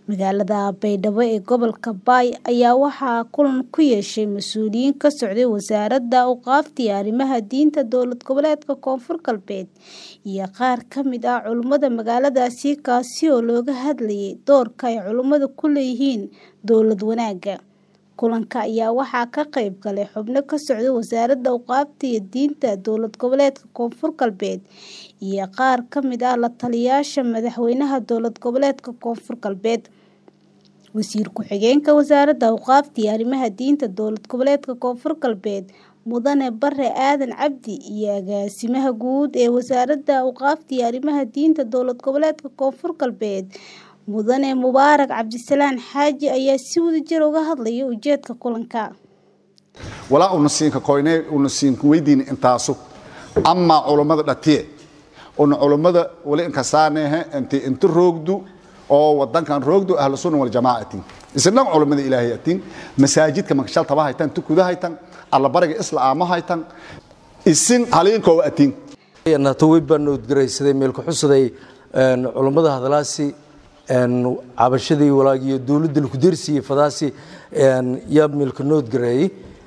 Magaalada Baydhabo ee gobolka Bay ayaa waxaa kulan ku yeeshay mas'uuliyiin ka socday Wasaaradda Awqaafta iyo Arrimaha Diinta Dowlad Goboleedka Koonfur Galbeed iyo qaar ka mid ah culimada magaaladaasi kaasi oo looga hadlayay doorka ay culimadu ku leeyihiin dowlad wanaagga. Kulanka ayaa waxaa ka qayb galay xubno ka socda Wasaaradda Awqaafta iyo Diinta Dowlad Goboleedka Koonfur Galbeed iyo qaar ka mid ah la-taliyayaasha madaxweynaha dowlad goboleedka Koonfur Galbeed. Wasiir ku-xigeenka Wasaaradda Awqaafta iyo Arrimaha Diinta Dowlad Goboleedka Koonfur Galbeed Mudane Bare Aadan Cabdi iyo Agaasimaha Guud ee Wasaaradda Awqaafta iyo Arrimaha Diinta Dowlad Goboleedka Koonfur Galbeed Mudane Mubaarak Cabdisalaan Xaaji ayaa si wadajir uga hadlaya ujeedka kulanka. walaa una siinka koynay una siinka weydiin intaasu ama culummada dhatiye una culummada wali inkasaanehe inti inta roogdu oo wadankan roogdu ahlu sunna wal jamaacati isna culummada ilaahay atin masaajidka makshal taba haytan tukuda haytan alla bariga isla aama haytan isin haliinko atin nato way baan noodgaraysaday meel ku xusaday culummada hadalaasi cabashadii walaagiyo dowladda laku dersiiyey fadaasi yaa meelka noodgareeyey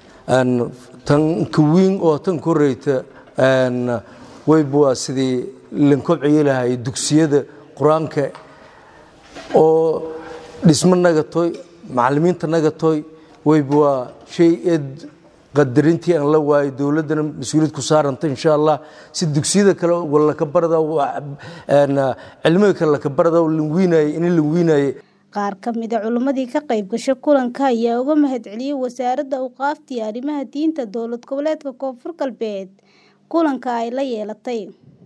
tan ka weyn oo tan ka horeyta wayba waa sidii lankobciyi lahay dugsiyada qur-aanka oo dhismo nagatoy macallimiinta nagatoy wayba waa shay eed qadarintii aan la waayo dowladdana mas-uuliyad ku saaranta insha allah si dugsiyada kale laka barada cilmiga kale laka barada lanwiinaye in lanwiinaye qaar ka mid a culimmadii ka qayb gashay kulanka ayaa uga mahadceliyey wasaaradda awqaafta iyo arrimaha diinta dowlad goboleedka koonfur galbeed kulanka ay la yeelatay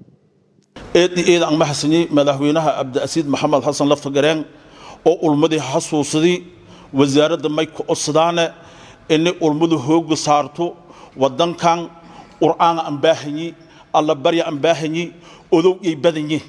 eed eed aan maxasani madaxweynaha cabdiasiid maxamed xasan laftagareen oo ulmadii xasuusadii wasaaradda may ku codsadaane inay ulmadu hooga saarto wadankan qur'aana aan baahanyi alla barya aan baahanyi odow yay badanyi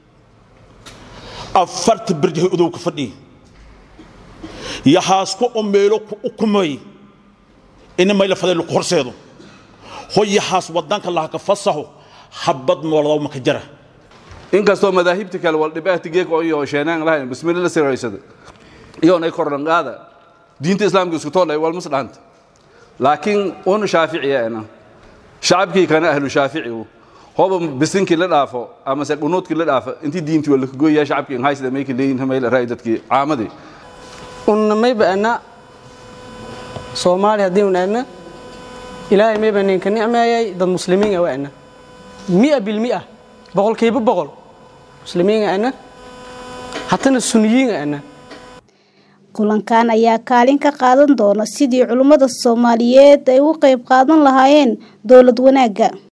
afarta berjahay odowka fadhiyi yaxaasku oo meelo ku ukumay ina mayla faday laku horseedo hoy yaxaas wadanka lahaka fasaxo habad nooladaw maka jara inkastoo madaahibta kale waldhibaatigeek oo iyo sheenaan lahayn bismilla la siraysada iyoonay kordhan qaada diinta islaamka isku toolay walmas dhahanta laakiin una shaaficiya ana shacabkii kana ahlu shaaficigu hoba bisinkii la dhaafo ama se dhunuudkii la dhaafo intii diintii waa laka gooyaa shacabkii in haysida mayka leeyin hamayla raay dadkii caamadii unna mayba ana soomaali haddii un ana ilaahay mayba ninka nicmeeyay dad muslimiin ah waa ana mia bilmia boqolkiiba boqol muslimiin ana hatana suniyiin ana kulankan ayaa kaalin ka qaadan doona sidii culimmada Soomaaliyeed ay uga qayb qaadan lahaayeen dowlad wanaagga